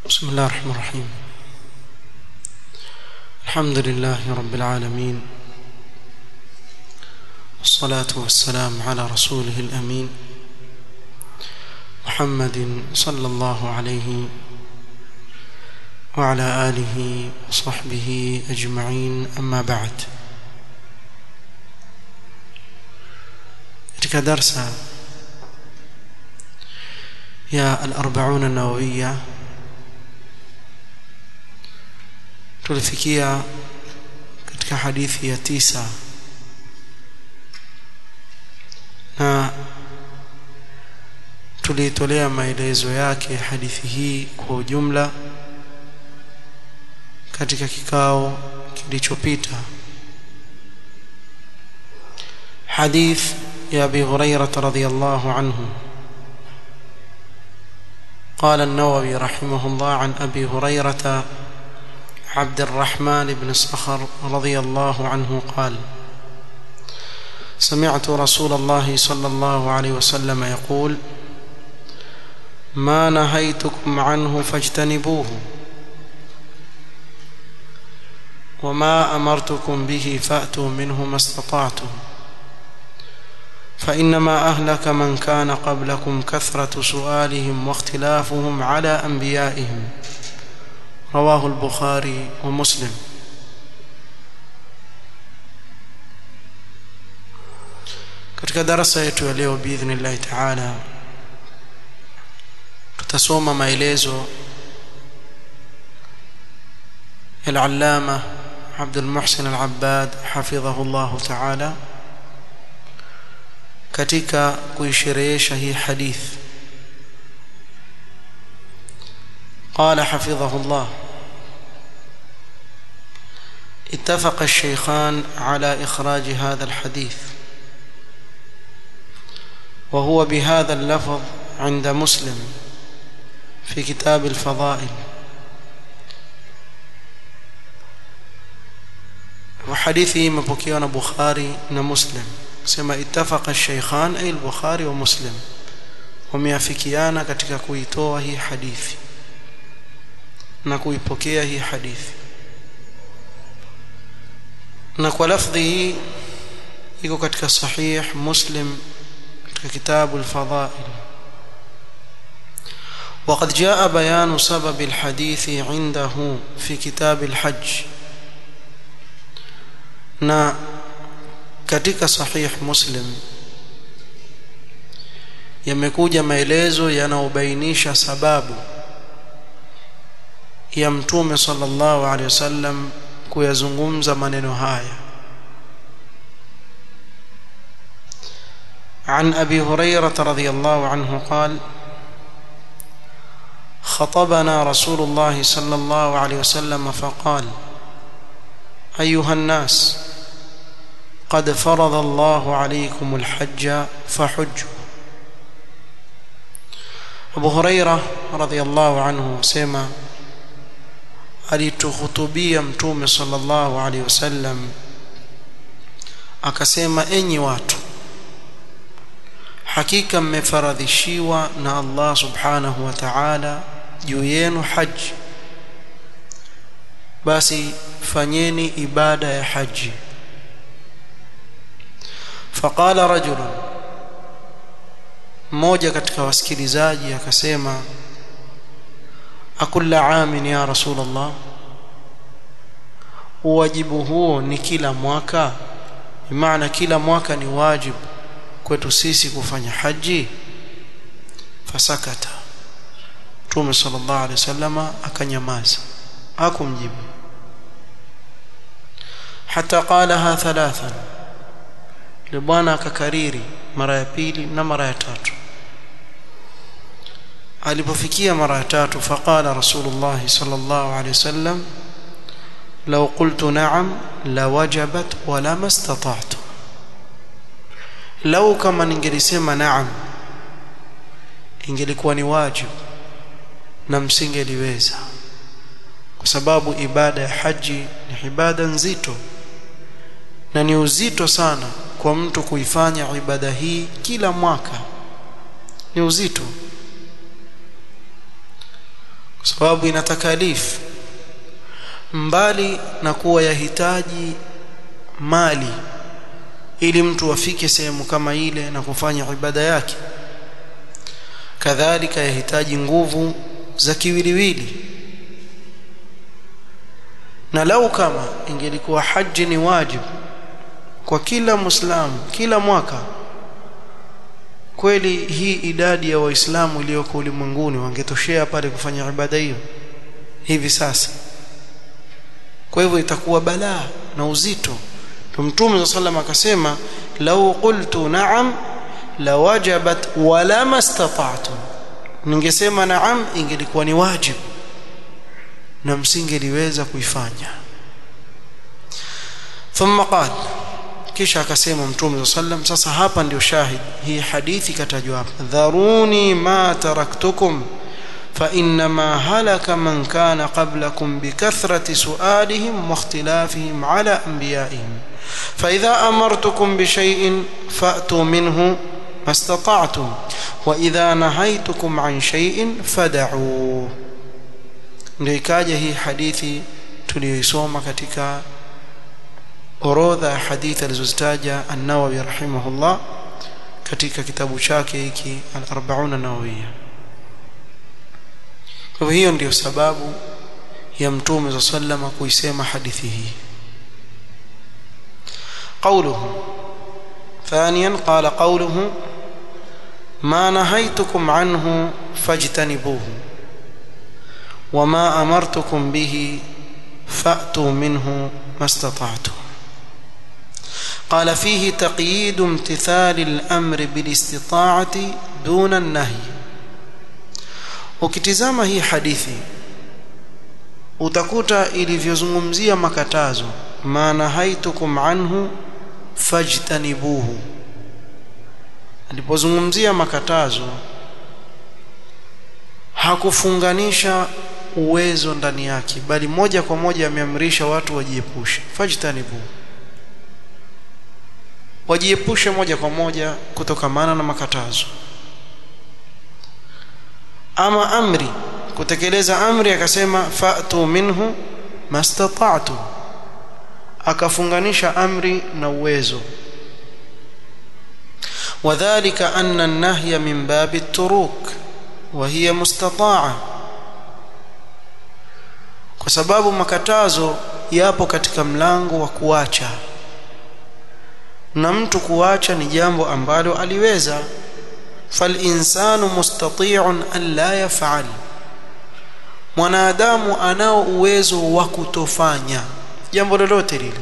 بسم الله الرحمن الرحيم الحمد لله رب العالمين والصلاة والسلام على رسوله الأمين محمد صلى الله عليه وعلى آله وصحبه أجمعين أما بعد katika darsa ya al-arba'un an-nawawiyya tulifikia katika hadithi ya tisa na tulitolea maelezo yake hadithi hii kwa ujumla katika kikao kilichopita حديث يا ابي هريره رضي الله عنه قال النووي رحمه الله عن ابي هريره عبد الرحمن بن صخر رضي الله عنه قال سمعت رسول الله صلى الله عليه وسلم يقول ما نهيتكم عنه فاجتنبوه وما امرتكم به فاتوا منه ما استطعتم فانما اهلك من كان قبلكم كثره سؤالهم واختلافهم على انبيائهم رواه البخاري ومسلم katika darasa yetu ya leo biidhnillahi taala tutasoma maelezo العلامة عبد المحسن العباد حفظه الله تعالى katika kuisherehesha hii hadith قال حفظه الله اتفق الشيخان على إخراج هذا الحديث وهو بهذا اللفظ عند مسلم في كتاب الفضائل وحديثه مبكيون بخاري ومسلم سما اتفق الشيخان أي البخاري ومسلم wameafikiana katika kuitoa hii hadithi na kuipokea hii hadithi na kwa lafdhi hii iko katika sahih muslim katika kitabu al-fadhail وقد جاء بيان سبب الحديث عنده في كتاب الحج na katika sahih muslim yamekuja maelezo yanayobainisha sababu ya mtume sallallahu alaihi wasallam kuyazungumza maneno haya عن ابي هريره رضي الله عنه قال خطبنا رسول الله صلى الله عليه وسلم فقال ايها الناس قد فرض الله عليكم الحج فحجوا ابو هريره رضي الله عنه سمع alituhutubia mtume sallallahu alaihi wasallam akasema enyi watu hakika mmefaradhishiwa na Allah subhanahu wa ta'ala juu yenu haji basi fanyeni ibada ya haji faqala rajulun mmoja katika wasikilizaji akasema akulla amin ya rasulullah wajibu huo ni kila mwaka maana kila mwaka ni wajibu kwetu sisi kufanya haji fasakata Mtume sallallahu alaihi wasallama akanyamaza hakumjibu hata qalaha thalathan ile bwana akakariri mara ya pili na mara ya tatu alipofikia mara ya tatu faqala rasulullah sallallahu alaihi wasallam law qultu na'am lawajabat wala mastata'tu lau kama ningelisema naam ingelikuwa ni wajibu na msingeliweza kwa sababu ibada ya haji ni ibada nzito na ni uzito sana kwa mtu kuifanya ibada hii kila mwaka ni uzito kwa sababu ina takalifu mbali na kuwa yahitaji mali ili mtu afike sehemu kama ile na kufanya ibada yake kadhalika yahitaji nguvu za kiwiliwili na lau kama ingelikuwa haji ni wajibu kwa kila muislamu kila mwaka kweli hii idadi ya waislamu iliyoko ulimwenguni wangetoshea pale kufanya ibada hiyo hivi sasa kwa hivyo itakuwa balaa na uzito mtume sallam akasema lau qultu na'am lawajabat wala mastata'tu ningesema naam ingelikuwa ni wajibu na msingeliweza kuifanya thumma qala kisha akasema mtume sallam sasa hapa ndio shahid hii hadithi katajwa hapa dharuni ma taraktukum فإنما هلك من كان قبلكم بكثرة سؤالهم واختلافهم على أنبيائهم فإذا أمرتكم بشيء فأتوا منه ما استطعتم وإذا نهيتكم عن شيء فدعوه ndio ikaja hii hadithi tuliyoisoma katika orodha ya hadithi alizozitaja an-Nawawi rahimahullah katika kitabu chake hiki al-40 an-Nawawiyya kwa hiyo ndio sababu ya mtume za sallama kuisema hadithi hii قوله ثانيا قال قوله ما نهيتكم عنه فاجتنبوه وما أمرتكم به فأتوا منه ما استطعتم قال فيه تقييد امتثال الأمر بالاستطاعة دون النهي ukitizama hii hadithi utakuta ilivyozungumzia makatazo maana haitukum anhu fajtanibuhu alipozungumzia makatazo hakufunganisha uwezo ndani yake bali moja kwa moja ameamrisha watu wajiepushe fajtanibu wajiepushe moja kwa moja kutokamana na makatazo ama amri kutekeleza amri akasema fa'tu minhu mastata'tu akafunganisha amri na uwezo وذلك أن النهي من باب التروك وهي مستطاعة kwa sababu makatazo yapo katika mlango wa kuacha na mtu kuacha ni jambo ambalo aliweza falinsanu mustati'un an la yaf'al mwanadamu anao uwezo wa kutofanya jambo lolote lile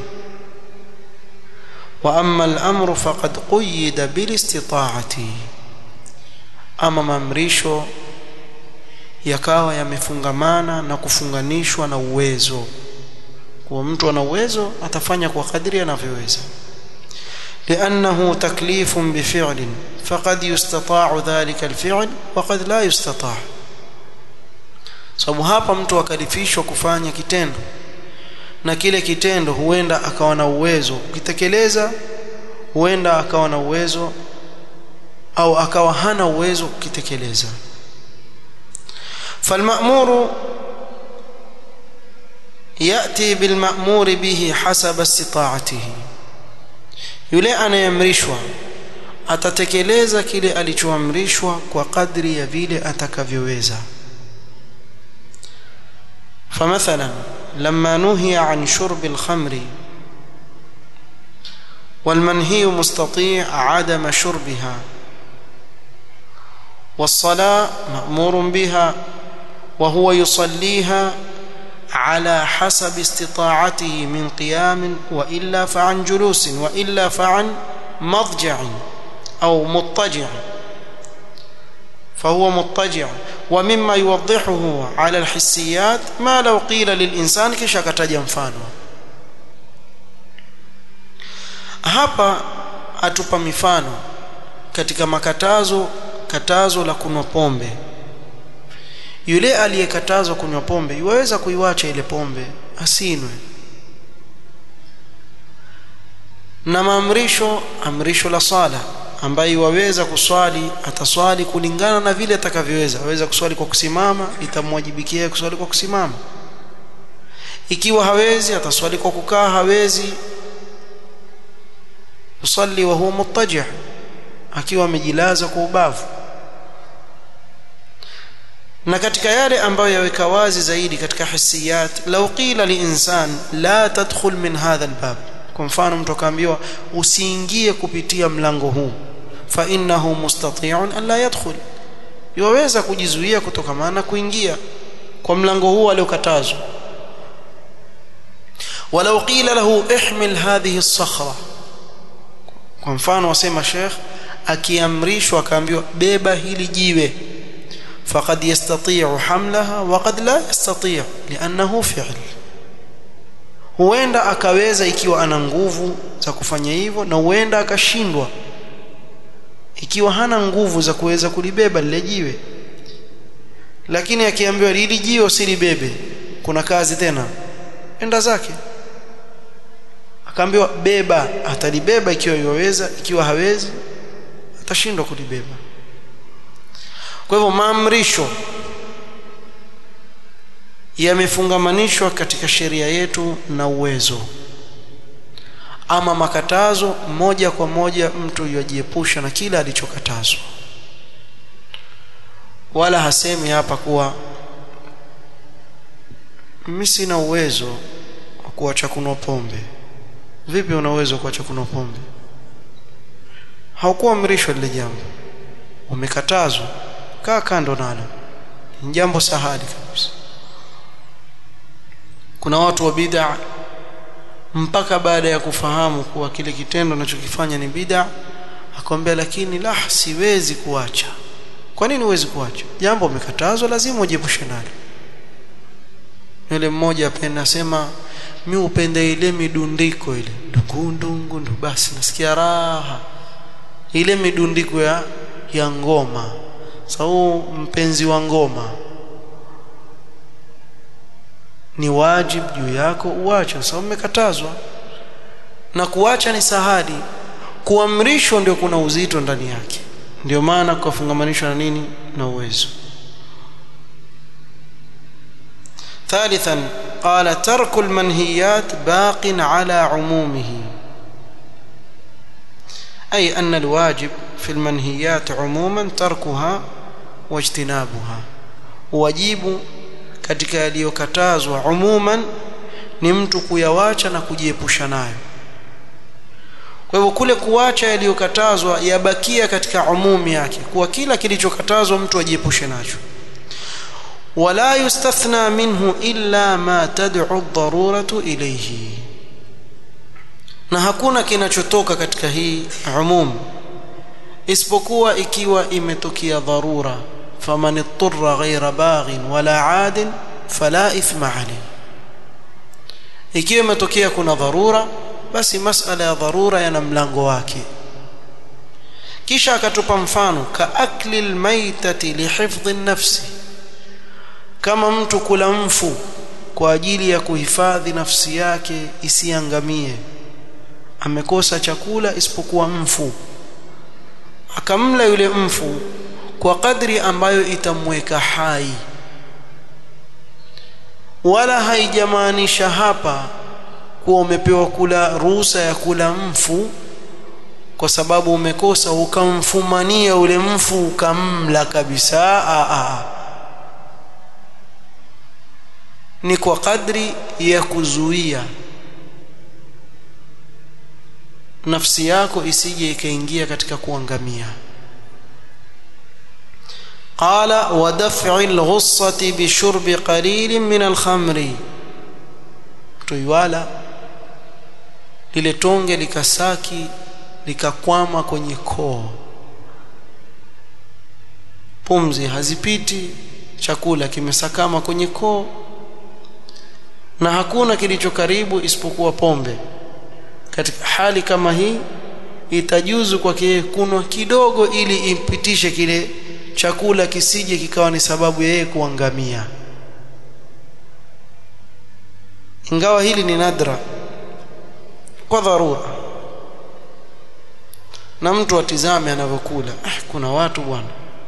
wa amma al-amru faqad quyida bil istita'ati ama mamrisho yakawa yamefungamana na kufunganishwa na uwezo kwa mtu ana uwezo atafanya kwa kadri anavyoweza لأنه تكليف بفعل فقد يستطاع ذلك الفعل وقد لا يستطاع sababu hapa mtu akalifishwa kufanya kitendo na kile kitendo huenda akawa na uwezo ukitekeleza huenda akawa na uwezo au akawa hana uwezo kukitekeleza فالمأمور يأتي بالمأمور به حسب استطاعته yule anayeamrishwa atatekeleza kile alichoamrishwa kwa kadri ya vile atakavyoweza فمثلا لما نهي عن شرب الخمر والمنهي مستطيع عدم شربها والصلاة مأمور بها وهو يصليها على حسب استطاعته من قيام وإلا فعن جلوس وإلا فعن مضجع أو مضطجع فهو مضطجع ومما يوضحه على الحسيات ما لو قيل للإنسان كشا كتجا mfano hapa atupa mifano katika makatazo katazo la kunywa pombe yule aliyekatazwa kunywa pombe yuweza kuiwacha ile pombe asinwe na maamrisho amrisho la sala ambaye waweza kuswali ataswali kulingana na vile atakavyoweza aweza kuswali kwa kusimama itamwajibikia kuswali kwa kusimama ikiwa hawezi ataswali kwa kukaa hawezi yusalli wa huwa muttaji' akiwa amejilaza kwa ubavu na katika yale ambayo yaweka wazi zaidi katika hisiyat law qila liinsan la tadkhul min hadha albab kwa mfano mtu akaambiwa usiingie kupitia mlango huu fa innahu mustati'un an la yadkhul yaweza kujizuia kutokana na kuingia kwa mlango huu aliokatazwa walau qila lahu ihmil hadhihi as-sakhra kwa mfano wasema sheikh akiamrishwa akaambiwa beba hili jiwe faqad yastati'u hamlaha wa qad la yastati' li'annahu fi'l huenda akaweza ikiwa ana nguvu za kufanya hivyo na huenda akashindwa ikiwa hana nguvu za kuweza kulibeba lile jiwe lakini akiambiwa hili jiwe usilibebe kuna kazi tena enda zake akaambiwa beba atalibeba ikiwa yaweza ikiwa hawezi atashindwa kulibeba kwa hivyo maamrisho yamefungamanishwa katika sheria yetu na uwezo ama makatazo moja kwa moja mtu yajiepusha na kila alichokatazwa wala hasemi hapa kuwa mimi sina uwezo wa kuacha kunywa pombe vipi una uwezo wa kuacha kunywa pombe haukuamrishwa lile jambo umekatazwa kaa kando nalo ni jambo sahali kabisa kuna watu wa bid'a mpaka baada ya kufahamu kuwa kile kitendo anachokifanya ni bid'a akwambia lakini la siwezi kuacha kwa nini huwezi kuacha jambo umekatazwa lazima ujiepushe nalo yule mmoja apenda asema mi upende ile midundiko ile ndungu ndu basi nasikia raha ile midundiko ya ya ngoma sau mpenzi wa ngoma ni wajib juu yako uache sababu umekatazwa na kuacha ni sahali kuamrishwa ndio kuna uzito ndani yake ndio maana kufungamanishwa na nini na uwezo ثالثا قال ترك المنهيات باق على عمومه أي أن الواجب في المنهيات عموما تركها واجتنابها واجب katika yaliyokatazwa umuman ni mtu kuyawacha na kujiepusha nayo kwa hivyo kule kuacha yaliyokatazwa yabakia katika umumi yake kuwa kila kilichokatazwa mtu ajiepushe nacho wala yustathna minhu illa ma tad'u ad-daruratu ilayhi na hakuna kinachotoka katika hii umum isipokuwa ikiwa imetokea dharura faman ittara ghayra baghin wala adin fala ithma alayhi ikiwa imetokea kuna dharura basi masala ya dharura yana mlango wake kisha akatupa mfano ka akli almaytati lihifdhi an-nafsi kama mtu kula mfu kwa ajili ya kuhifadhi nafsi yake isiangamie amekosa chakula isipokuwa mfu akamla yule mfu kwa kadri ambayo itamweka hai wala haijamaanisha hapa kuwa umepewa kula ruhusa ya kula mfu kwa sababu umekosa ukamfumania ule mfu ukamla kabisa a a ni kwa kadri ya kuzuia nafsi yako isije ikaingia katika kuangamia qala wa daf'i al-ghussati bi shurbi qalilin min al-khamri tuiwala lile tonge likasaki likakwama kwenye koo pumzi hazipiti chakula kimesakama kwenye koo na hakuna kilicho karibu isipokuwa pombe katika hali kama hii itajuzu kwake kunwa kidogo ili impitishe kile chakula kisije kikawa ni sababu ya yeye kuangamia ingawa hili ni nadra kwa dharura na mtu atizame anavyokula ah, kuna watu bwana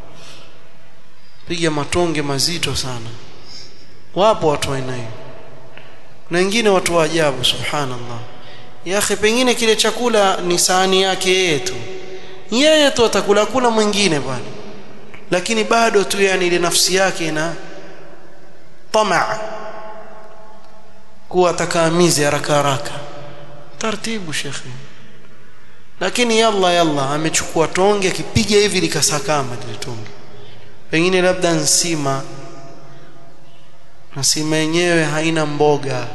piga matonge mazito sana wapo watu aina hiyo na wengine watu wa ajabu subhanallah ya akhi pengine kile chakula ni sahani yake yeye tu yeye tu atakula kula mwingine bwana lakini bado tu yani ile nafsi yake ina tamaa kuwa atakaamizi haraka haraka taratibu shekhi lakini yalla yalla amechukua tonge akipiga hivi likasakama lile tonge pengine labda nsima na sima yenyewe haina mboga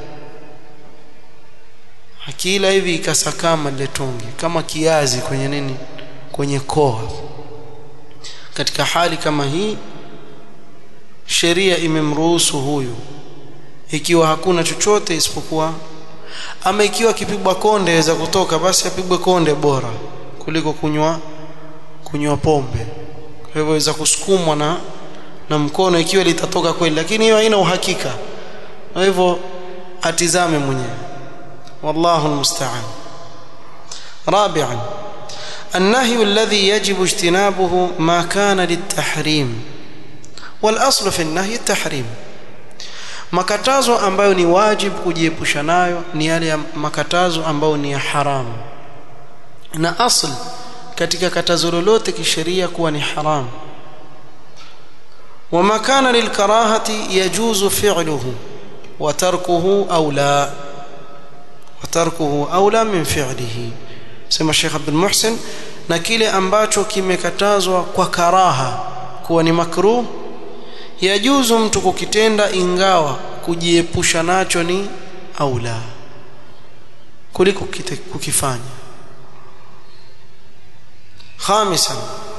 akila hivi ikasakama lile tonge kama kiazi kwenye nini kwenye koa katika hali kama hii sheria imemruhusu huyu ikiwa hakuna chochote isipokuwa ama ikiwa kipigwa konde aweza kutoka basi apigwe konde bora kuliko kunywa kunywa pombe kwa hivyo aweza kusukumwa na na mkono ikiwa litatoka kweli lakini hiyo haina uhakika kwa hivyo atizame mwenyewe wallahu almusta'an rabi'an النهي الذي يجب اجتنابه ما كان للتحريم والاصل في النهي التحريم makatazo ambayo ni wajib kujiepusha nayo ni yale ya makatazo ambayo ni ya haramu na asl katika katazo lolote kisheria kuwa ni haramu وما كان للكراهه يجوز فعله وتركه اولى وتركه اولى من فعله sema Sheikh Abdul Muhsin na kile ambacho kimekatazwa kwa karaha kuwa ni makruh yajuzu mtu kukitenda ingawa kujiepusha nacho ni aula kuliko kukifanya خامسا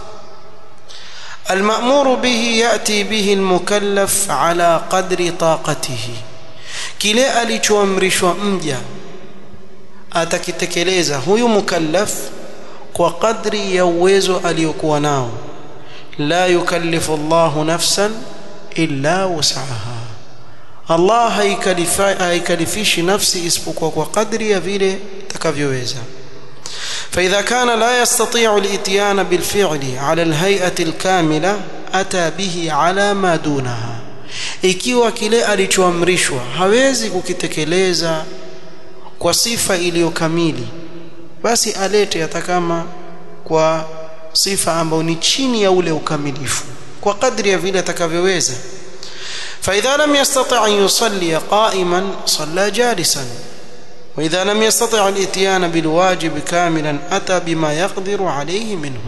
المأمور به يأتي به المكلف على قدر طاقته kile alichoamrishwa mja atakitekeleza huyu mukallaf kwa kadri ya uwezo aliyokuwa nao la yukallifu Allahu nafsan illa wusaha Allah haikalifishi nafsi isipokuwa kwa kadri ya vile itakavyoweza فإذا كان لا يستطيع الإتيان بالفعل على الهيئة الكاملة أتى به على ما دونها ikiwa kile alichoamrishwa hawezi kukitekeleza kwa sifa iliyo kamili basi alete hata kama kwa sifa ambayo ni chini ya ule ukamilifu kwa kadri ya vile atakavyoweza فإذا لم يستطع أن يصلي قائما صلى جالسا وإذا لم يستطع الإتيان بالواجب كاملا أتى بما يقدر عليه منه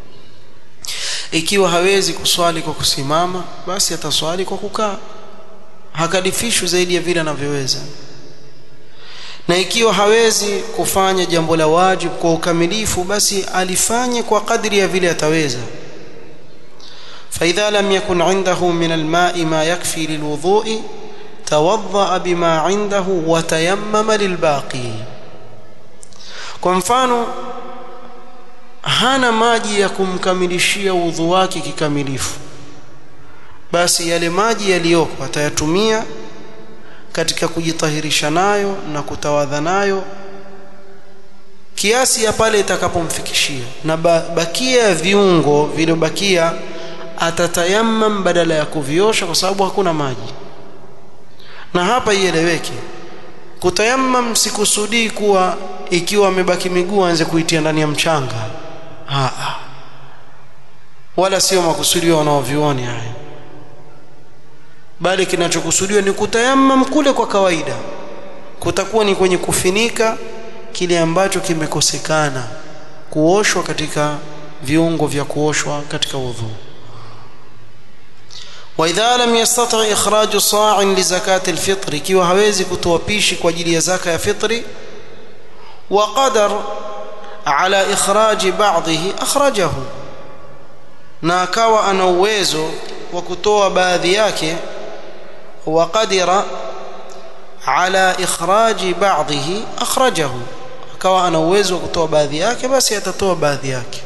ikiwa hawezi kuswali kwa kusimama basi ataswali kwa kukaa hakalifishwi zaidi ya vile anavyoweza na ikiwa hawezi kufanya jambo la wajib kwa ukamilifu basi alifanye kwa kadri ya vile ataweza فإذا لم يكن عنده من الماء ما يكفي للوضوء توضأ بما عنده وتيمم للباقي kwa mfano hana maji ya kumkamilishia udhu wake kikamilifu basi yale maji yaliyoko atayatumia katika kujitahirisha nayo na kutawadha nayo kiasi ya pale itakapomfikishia na bakia ya viungo vilivyobakia atatayammam badala ya kuviosha kwa sababu hakuna maji na hapa ieleweke kutayammam sikusudii kuwa ikiwa amebaki miguu aanze kuitia ndani ya mchanga Haa. wala sio makusudio wanaovioni haya bali kinachokusudiwa ni kutayammam kule kwa kawaida kutakuwa ni kwenye kufinika kile ambacho kimekosekana kuoshwa katika viungo vya kuoshwa katika udhu واذا لم يستطع اخراج صاع لزكاه الفطر ikiwa hawezi kutoa pishi kwa ajili ya zaka ya fitri وقدر على اخراج بعضه اخرجه na akawa ana uwezo wa kutoa baadhi yake وقدر على اخراج بعضه اخرجه akawa ana uwezo wa kutoa baadhi yake basi atatoa baadhi yake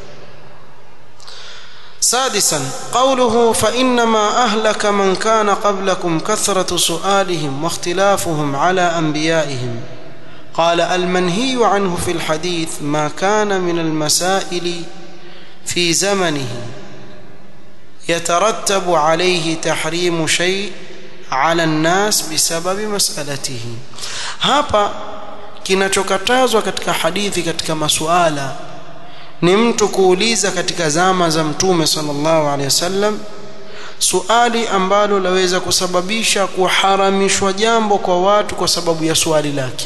سادسا قوله فإنما أهلك من كان قبلكم كثرة سؤالهم واختلافهم على أنبيائهم قال المنهي عنه في الحديث ما كان من المسائل في زمنه يترتب عليه تحريم شيء على الناس بسبب مسألته hapa kinachokatazwa katika hadithi katika masuala ni mtu kuuliza katika zama za mtume sallallahu alaihi wasallam suali ambalo laweza kusababisha kuharamishwa jambo kwa watu kwa sababu ya swali lake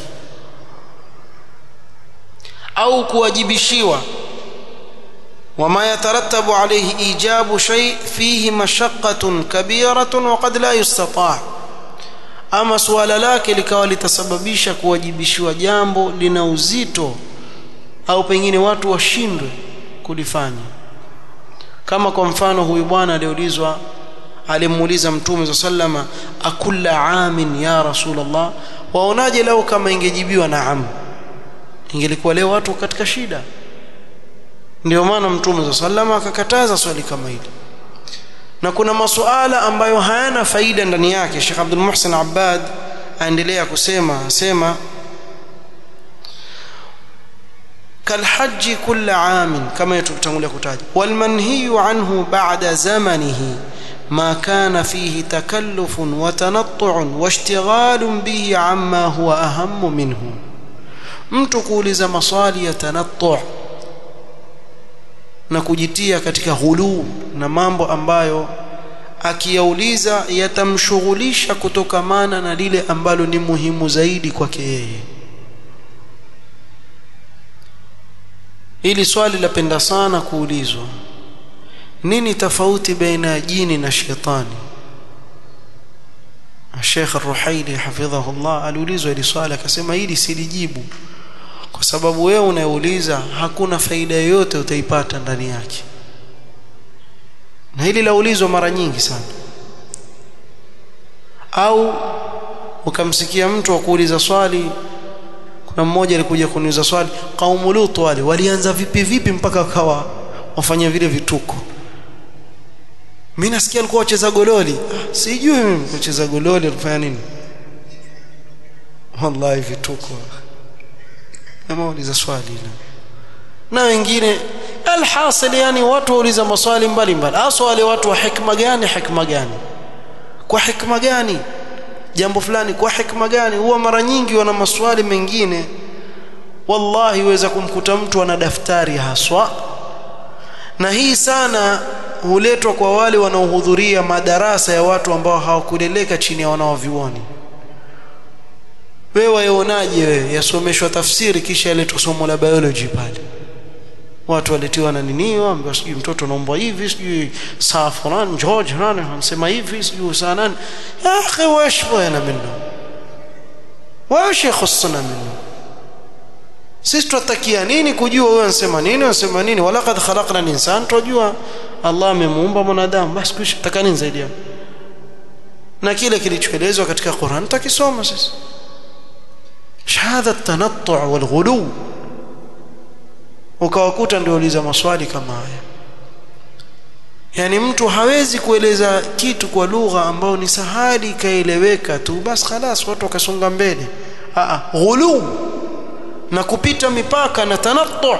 au kuwajibishiwa وما يترتب عليه إيجاب شيء فيه مشقة كبيرة وقد لا يستطاع ama suala lake likawa litasababisha kuwajibishiwa jambo lina uzito au pengine watu washindwe kulifanya kama kwa mfano huyu bwana aliulizwa alimuuliza mtume sallama akulla amin ya rasulullah waonaje leo kama ingejibiwa naam ingelikuwa leo watu katika shida ndio maana mtume sallama akakataza swali kama hili na kuna masuala ambayo hayana faida ndani yake Sheikh Abdul Muhsin Abbad aendelea kusema asema كالحج كل عام كما يتtangulia kutaja والمنهي عنه بعد زمنه ما كان فيه تكلف وتنطع واشتغال به عما هو أهم منه mtu kuuliza maswali ya tanattu na kujitia katika ghuluu na mambo ambayo akiyauliza yatamshughulisha kutokamana na lile ambalo ni muhimu zaidi kwake yeye hili swali lapenda sana kuulizwa nini tofauti baina ya jini na shetani Sheikh Ar-Ruhaili hafidhahullah aliulizwa hili swali akasema hili silijibu kwa sababu wewe unayeuliza hakuna faida yoyote utaipata ndani yake na hili laulizwa mara nyingi sana au ukamsikia mtu akuuliza swali kuna mmoja alikuja kuniuliza swali kaumu Lut wale walianza vipi vipi mpaka wakawa wafanya vile vituko mimi nasikia alikuwa wacheza gololi ah, sijui mimi kucheza gololi alifanya nini wallahi vituko kama uliza swali la na wengine alhasil yani watu wauliza maswali mbalimbali hasa wale watu wa hikma gani hikma gani kwa hikma gani jambo fulani kwa hikma gani huwa mara nyingi wana maswali mengine wallahi weza kumkuta mtu ana daftari haswa na hii sana huletwa kwa wale wanaohudhuria madarasa ya watu ambao hawakuleleka chini ya wanaovioni wewe waonaje wewe yasomeshwa tafsiri kisha yaletwa somo la biology pale watu waletiwa na nini waambiwa sijui mtoto anaombwa hivi sijui saa fulani George nani anasema hivi sijui saa nani ya akhi وايش بغينا منه وايش يخصنا منه sisi tutakia nini kujua wewe unasema nini unasema nini walaqad khalaqna al-insan tujua Allah amemuumba mwanadamu basi kisha taka nini zaidi hapo na kile kilichoelezwa katika Qur'an tutakisoma sisi shahada at-tanattu' wal-ghulu ukawakuta ndio uliza maswali kama haya yani mtu hawezi kueleza kitu kwa lugha ambayo ni sahali ikaeleweka tu basi خلاص watu wakasonga mbele a ghulu na kupita mipaka na tanattu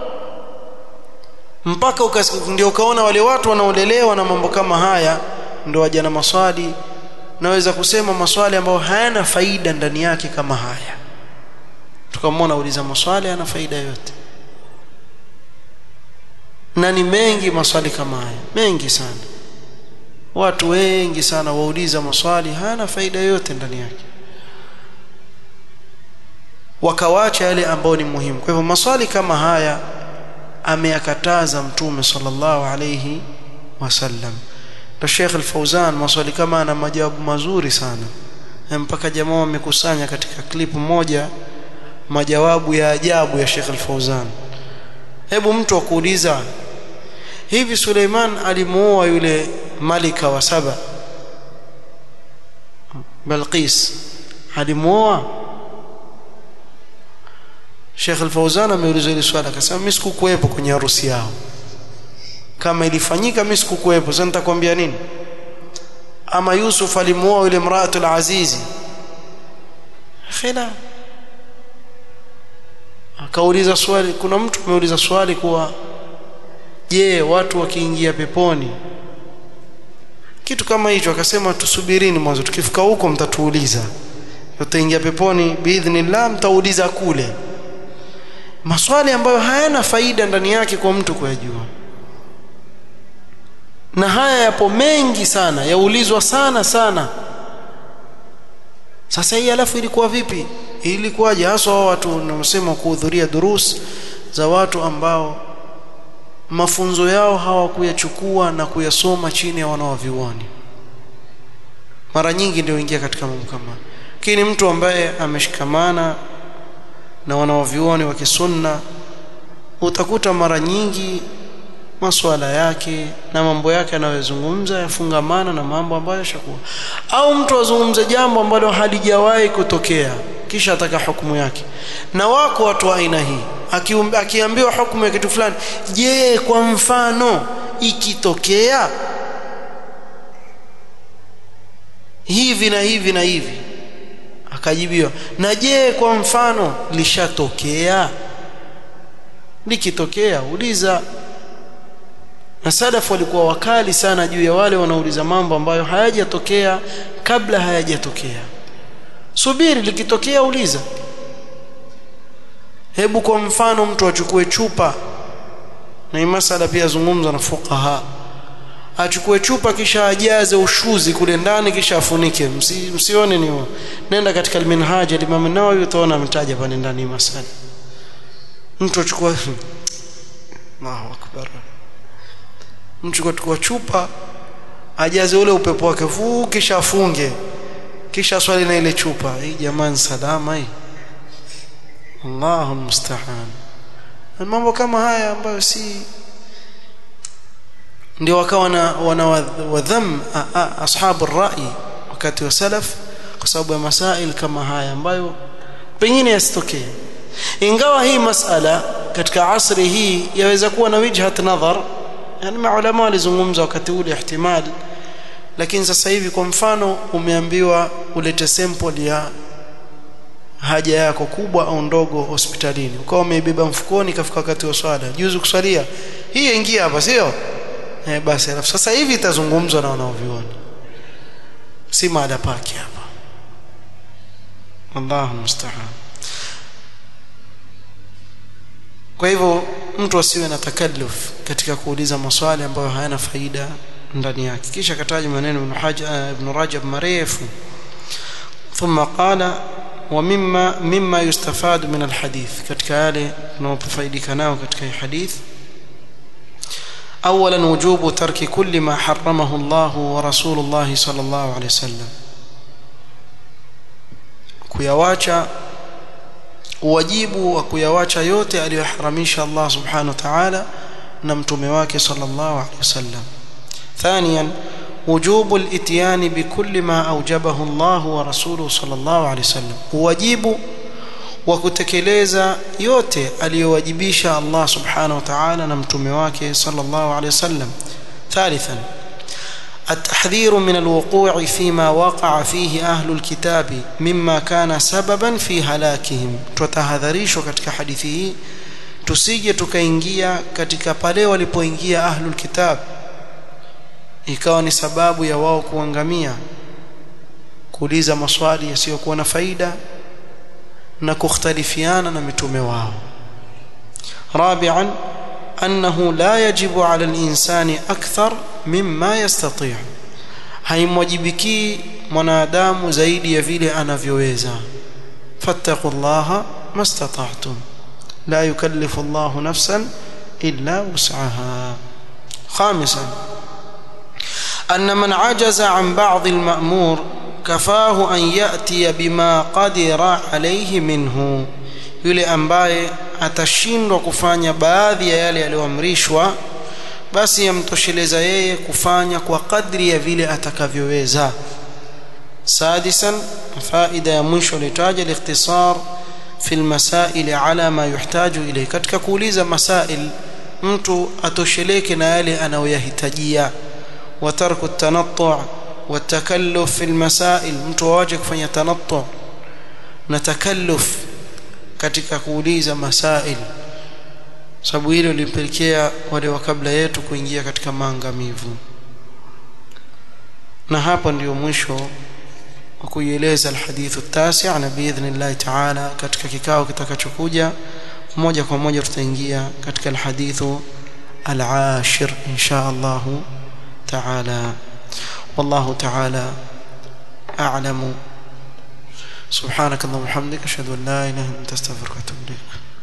mpaka ndio ukaona wale watu wanaolelewa na mambo kama haya ndio waja na maswali naweza kusema maswali ambayo hayana faida ndani yake kama haya tukamwona uliza maswali yana faida yote na ni mengi maswali kama haya mengi sana watu wengi sana wauliza maswali hayana faida yote ndani yake wakawacha yale ambayo ni muhimu kwa hivyo maswali kama haya ameyakataza mtume sallallahu alayhi wasallam na Sheikh Al-Fauzan maswali kama ana majawabu mazuri sana mpaka jamaa wamekusanya katika clip moja majawabu ya ajabu ya Sheikh Al-Fauzan hebu mtu akuuliza hivi Suleiman alimuoa yule malika wa saba Balqis alimuoa Sheikh Al-Fauzan ameuliza hili swali akasema mimi sikukuwepo kwenye harusi yao kama ilifanyika mimi sikukuwepo sasa nitakwambia nini ama Yusuf alimuoa yule mraatul azizi khila akauliza swali kuna mtu ameuliza swali kuwa je watu wakiingia peponi kitu kama hicho akasema tusubirini mwanzo tukifika huko mtatuuliza tutaingia peponi biidhnillah mtauliza kule maswali ambayo hayana faida ndani yake kwa mtu kuyajua na haya yapo mengi sana yaulizwa sana sana sasa hii alafu ilikuwa vipi ilikuwaje hasa watu wanaosema kuhudhuria durus za watu ambao mafunzo yao hawakuyachukua na kuyasoma chini ya wanawavyuoni mara nyingi ndio ingia katika mambo kama lakini mtu ambaye ameshikamana na wanawavyuoni wa kisunna utakuta mara nyingi masuala yake na mambo yake anayozungumza yafungamana na mambo ambayo yashakuwa au mtu azungumze jambo ambalo halijawahi kutokea kisha ataka hukumu yake na wako watu wa aina hii akiambiwa hukumu ya kitu fulani je kwa mfano ikitokea hivi na hivi na hivi akajibiwa na je kwa mfano lishatokea likitokea uliza na salafu walikuwa wakali sana juu ya wale wanaouliza mambo ambayo hayajatokea kabla hayajatokea subiri likitokea uliza hebu kwa mfano mtu achukue chupa na hii masala pia zungumza na fuqaha achukue chupa kisha ajaze ushuzi kule ndani kisha afunike Msi, msione ni nenda katika alminhaj al-Imam an-Nawawi utaona ametaja pale ndani masala mtu achukua Allahu akbar mtu achukua chupa ajaze ule upepo wake fuu kisha afunge kisha swali na ile chupa hii jamani salama hii Allahu musta'an mambo kama haya ambayo si ndio wakawa na wana wadham ashabu rai wakati wa salaf kwa sababu ya masail kama haya ambayo pengine yasitokee ingawa hii masala katika asri hii yaweza kuwa na wijhat nadhar yani maulama walizungumza wakati ule ihtimali lakini sasa hivi kwa mfano umeambiwa ulete sample ya haja yako kubwa au ndogo hospitalini ukawa umeibeba mfukoni kafika wakati wa swala juzu kuswalia hii ingia hapa sio eh basi alafu sasa hivi itazungumzwa na wanaoviona si maada pake hapa Allahu musta'an kwa hivyo mtu asiwe na takalluf katika kuuliza maswali ambayo hayana faida ndani yake kisha kataja maneno ibn Hajar ibn Rajab marefu ثم قال ومما مما يستفاد من الحديث katika yale tunayofaidika nao katika hadith اولا وجوب ترك كل ما حرمه الله ورسول الله صلى الله عليه وسلم kuyawacha wajibu wa kuyawacha yote aliyoharamisha Allah subhanahu wa ta'ala na mtume wake sallallahu alaihi wasallam ثانيا وجوب الاتيان بكل ما اوجبه الله ورسوله صلى الله عليه وسلم wajibu wa kutekeleza yote aliyowajibisha Allah subhanahu wa ta'ala na mtume wake sallallahu alaihi wasallam ثالثا التحذير من الوقوع فيما وقع فيه أهل الكتاب مما كان سببا في هلاكهم tutahadharishwa katika hadithi hii tusije tukaingia katika pale walipoingia ahlul kitab ikawa ni sababu ya wao kuangamia kuuliza maswali yasiyokuwa na faida na kukhtalifiana na mitume wao rabi'an annahu la yajibu 'ala al-insani akthar mimma yastati' haimwajibiki mwanadamu zaidi ya vile anavyoweza fattaqullaha mastata'tum la yukallifu Allahu nafsan illa wus'aha khamisan أن من عجز عن بعض المأمور كفاه أن يأتي بما قدر عليه منه yule ambaye atashindwa kufanya baadhi ya yale yaliyoamrishwa basi yamtosheleza yeye kufanya kwa kadri ya vile atakavyoweza sadisan faida ya mwisho litaja al-ikhtisar fi al-masail ala ma yuhtaju ilayhi katika kuuliza masail mtu atosheleke na yale anayoyahitajia وترك التنطع والتكلف في المسائل mtu waje kufanya tanattu na takalluf katika kuuliza masail sababu hilo lilipelekea wale wa kabla yetu kuingia katika maangamivu na hapa ndio mwisho wa kuieleza alhadithu tasi na biidhnillah taala katika kikao kitakachokuja moja kwa moja tutaingia katika alhadithu العاشر إن شاء الله تعالى والله تعالى أعلم سبحانك اللهم وبحمدك أشهد أن لا إله إلا أنت أستغفرك وأتوب إليك